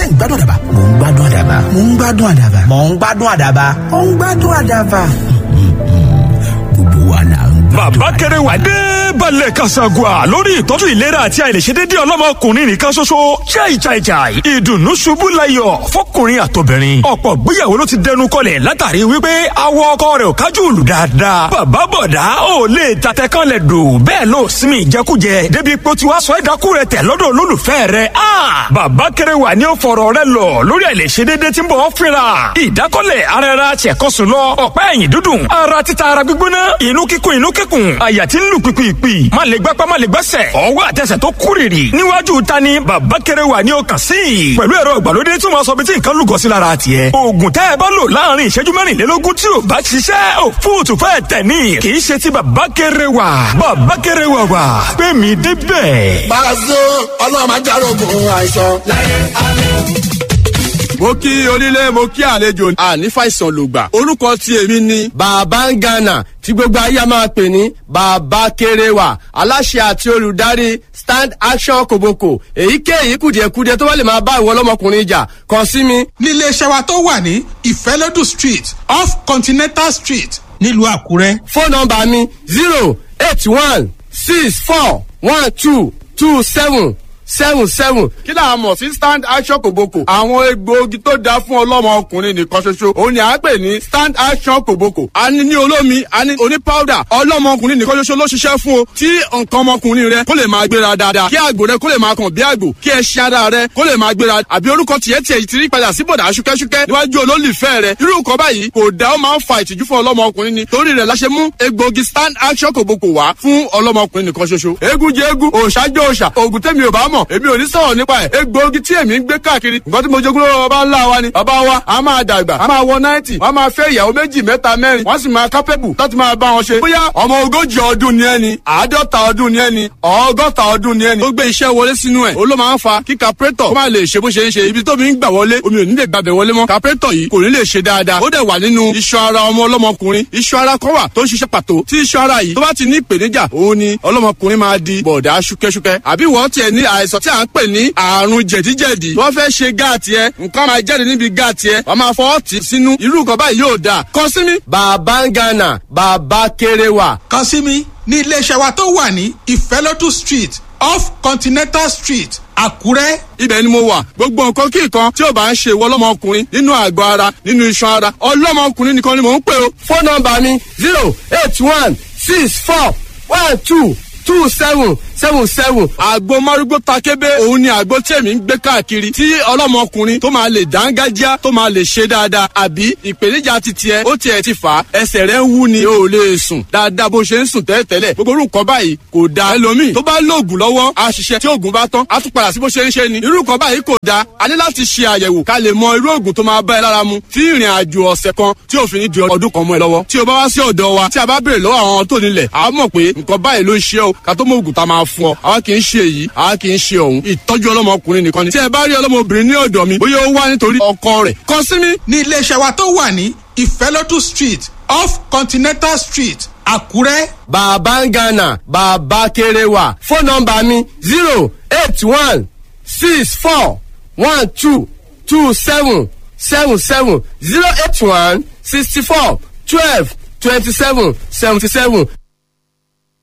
ń gbádùn àdàbà mò ń gbádùn àdàbà mò ń gbádùn àdàbà mò ń gbádùn àdàbà mò ń gbádùn àdàbà. gbogbo wa là ń gbádùn bàbá kẹrẹ wà dé balẹ̀ kasagua lórí ìtọ́jú ìlera àti àìlèṣedédé ọlọ́mọkùnrin nìkan ṣoṣo chai chai chai ìdùnnú ṣubú layọ̀ fọkùnrin àtobìnrin ọ̀pọ̀ gbéyàwó ló ti dẹnu kọlẹ̀ látàrí wípé awọ ọkọ rẹ̀ ò kájú òlù dáadáa bàbá bọ̀dá ò lè tatẹ kan lẹ̀ dò bẹ́ẹ̀ ló sinmi ìjẹkújẹ débi pé ó ti wá sọ ẹ̀dákú rẹ̀ tẹ̀ lọ́dọ̀ olólùfẹ́ rẹ̀ a bàbá kẹrẹ wà ní ó fọ̀rọ̀ rẹ̀ lọ lórí àìlèṣedédé tí ń bọ̀ ọ́ fínra ìdákọ́lẹ̀ ara ẹra ṣẹ̀kọ́sùn lọ ọ̀pá ẹ̀yìn dúdùn ara títa ara gbígbóná inú kíkún inú kíkún àyà tí ń lù pìpìpì má lè gbápá má lè gbẹ́sẹ̀ ọwọ́ àtẹsẹ̀ tó kúrìrì níwájú ta ni bàbá kẹrẹ wà ní ọkàn sí i pẹ̀lú ẹ̀rọ ìgbàlódé tí wọ́n sọ bí tí nǹkan lùgọ́ sí lára tiẹ̀ oògùn tẹ́ ẹ bá lò láàrin ìṣẹ́jú mẹ́rìnlélógún tí ò bá ṣiṣẹ́ ò fóòtù fẹ́ tẹ̀ ní kì í ṣe ti bàbá kẹrẹ wà bàbá kẹrẹ wà wà pé mi débẹ̀. Pàṣẹ ọlọ́run máa járógun àìsàn láyé àlẹ́ mo kí onílé mo kí àlejò àní fàìsàn lògbà orúkọ tí èmi ni bàbá ń gànà tí gbogbo ayé máa pè ní bàbá kéréwà aláṣẹ àti olùdarí stand action kòbókò èyíkéyìí kùdìẹ̀kudiẹ tó bá lè máa bá ìwọ ọlọ́mọkùnrin jà kàn sí mi. nílé iṣẹ́ wa tó wà ní ìfẹ́lódù street off continental street nílùú àkúrẹ́. fóònù nọ́mbà mi zero eight one six four one two two seven seven seven. kí là á mọ̀ sí stand action kòbókò. àwọn egbòogi tó dáa fún ọlọ́mọ ọkùnrin nìkan ṣoṣo. òun ni à ń pè ní stand action kòbókò. a ní ní olómi a ní oní powder. ọlọ́mọ ọkùnrin nìkan ṣoṣo ló ṣiṣẹ́ fún o. tí nǹkan ọmọkùnrin rẹ kó lè máa gbéra dáadáa. kí àgbò rẹ kó lè máa kàn bí àgbò. kí ẹṣin ara rẹ kó lè máa gbéra. àbí orúkọ tiẹ̀ tiẹ̀ ti rí padà sí bọ̀dà ṣúkẹ́ṣúkẹ́ níwájú olólùfẹ́ rẹ. irú nǹkan báyìí kò dá ó máa ń fa ìtìjú fún ọlọ́mọ ọkùnrin ni. torí rẹ̀ la ṣe mú egbòogi stand action kòbókò wá fún ọlọ́mọ ọkùnrin nìkan ṣoṣo. eégún jẹ eégún òòṣà jẹ òòṣà òògùn tẹ́mi ò bá mọ̀ èmi ò ní sọ̀rọ̀ nípa ẹ̀ egbòogi tí èmi ń gbé káàkiri nǹkan tí mo jogún lọ́wọ́ bàbá ńlá wa ni bàbá wa a máa dàgbà a máa wọ náìtì wọ́n máa fẹ́ ìyàwó méjì mẹ́ta mẹ́rin wọ́n sì máa kápẹ́bù láti máa bá wọn ṣe. bóyá ọmọ ogójì ọdún ni ẹni àádọ́ta ọdún ni ẹni ọgọ́ta ọdún ni ẹni. ó gbé iṣẹ́ wọlé sínú ẹ̀ ó ló máa ń fa kí capretọ̀ kó má lè ṣe bó ṣe ń ṣe ibi tó mi ń gbà wọlé omi ò ní lè gbàbẹ̀ wọlé mọ́ capretọ̀ yìí kò ní lè ṣe dáadáa ó dẹ̀ wà nínú iṣan ara ọmọ ọlọ́mọkùnrin iṣan ara kan wà tó ń ṣiṣẹ́ pàtó tí iṣan ara yìí tó bá ti ní ìpèníjà òun ni ọlọ́mọkùnrin máa di bọ̀dá ṣúkẹ́ṣúkẹ́ àbí wọ́n tiẹ̀ ní àìsàn tí à ń pè ní àrùn jẹ̀díjẹ̀dí wọ́n fẹ́ ṣe gáàtì ẹ nǹkan máa jáde níbi gáàtì ẹ wọ́n máa fọwọ́ tì sínú irú nǹkan báyìí yóò dáa kàn sí mi. bàbá ń gánà bàbá kéré wà. kàn sí mi ní iléeṣẹ́ wa tó wà ní ìfẹ́lódù street off continental street àkúrẹ́. ibẹ̀ ni mo wà gbogbo nǹkan kí nǹkan tí ò bá ń ṣe ìwọ ọlọ́mọkùnrin nínú àgọ́ ara nínú iṣan ara ọlọ́mọkùnrin nìkan ni mò ń pè o. fóònù nọ́mbà mi zero eight one six four one two two seven seven seven. àgbo márúgbó takébé òun ni àgbo tí èmi ń gbé káàkiri tí ọlọ́mọkùnrin tó máa lè dángájá tó máa lè ṣe dáadáa àbí ìpèníjà ti tiẹ̀ ó tiẹ̀ ti fà á ẹsẹ̀ rẹ̀ ń wú ni o ò lè sùn dáadáa bó ṣe ń sùn tẹ́lẹ̀tẹ́lẹ̀ gbogbo orú nǹkan báyìí kò da ẹlòmíì tó bá lóògùn lọ́wọ́ á ṣiṣẹ́ tí oògùn bá tán á tún padà sí bó ṣe ń ṣe ni irú nǹkan báyìí kò da a ní láti ṣe àyẹ̀wò ká lè mọ irú oògùn tó máa bá ẹ lára mu tí ìrìn àjò ọ̀sẹ̀ kan tí òfin ní di ọdún kan mọ́ ẹ lọ́wọ́ tí o bá wá sí ọ̀dọ̀ wa tí a bá béèrè lọ́wọ́ àwọn tó nílẹ̀ a mọ̀ pé nǹkan báyìí ló ń ṣe o ká tó mọ oògùn tá a máa fún ọ àwa kì í ṣe èyí àwa kì í ṣe ọ̀hún ìtọ́jú ọlọ́mọkùnrin nìkan ni tí ẹ bá rí ọlọ́mọbìnrin ní ọ̀dọ̀ mi bóyá ó wá nítorí ọkọ rẹ̀ kàn sí mi. ní iléeṣẹ́ wa tó wà ní ìfẹ́lódù street off continental street àkúrẹ́. bàbá ń gánà bàbá kéré wà fóònù nọ́mbà mi zero eight one six four one two two seven seven seven zero eight one sixty four twelve twenty seven seventy seven